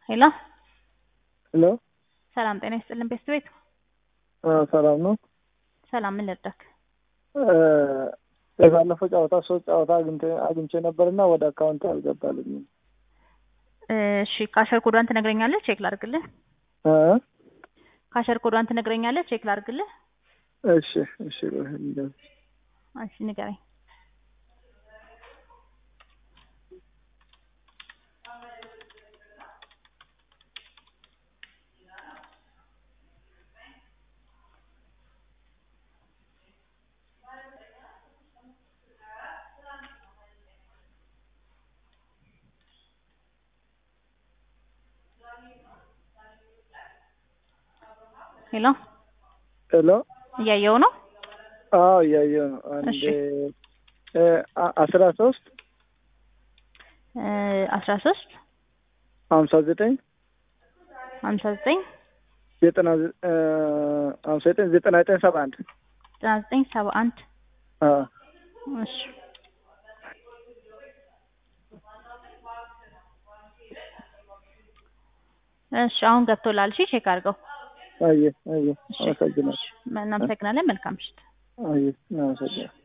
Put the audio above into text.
ሄሎ ሄሎ ሰላም ጤና ይስጥልን ቤስት ቤት ሰላም ነው። ሰላም ምን ልርዳክ? የባለፈው ጨዋታ ሶስት ጨዋታ አግኝቼ- አግኝቼ ነበርና ወደ አካውንት አልገባልኝም። እሺ ካሸር ኮዷን ትነግረኛለህ? ቼክ ላድርግልህ። እ? ካሸር ኮዷን ትነግረኛለህ? ቼክ ላድርግልህ። እሺ እሺ እሺ ንገረኝ። ሄሎ ሄሎ እያየው ነው። አዎ እያየሁ ነው። አንድ እሺ። እ አ- አስራ ሶስት አስራ ሶስት ሀምሳ ዘጠኝ ሀምሳ ዘጠኝ ዘጠና ዘ- እ ሀምሳ ዘጠኝ ዘጠና ዘጠኝ ሰባ አንድ ዘጠና ዘጠኝ ሰባ አንድ አዎ እሺ እሺ አሁን ገብቶላል። እሺ ቼክ አድርገው። አየህ አየህ እሺ አመሰግናለሁ። እናመሰግናለን። መልካም ምሽት። አየህ አመሰግናለሁ።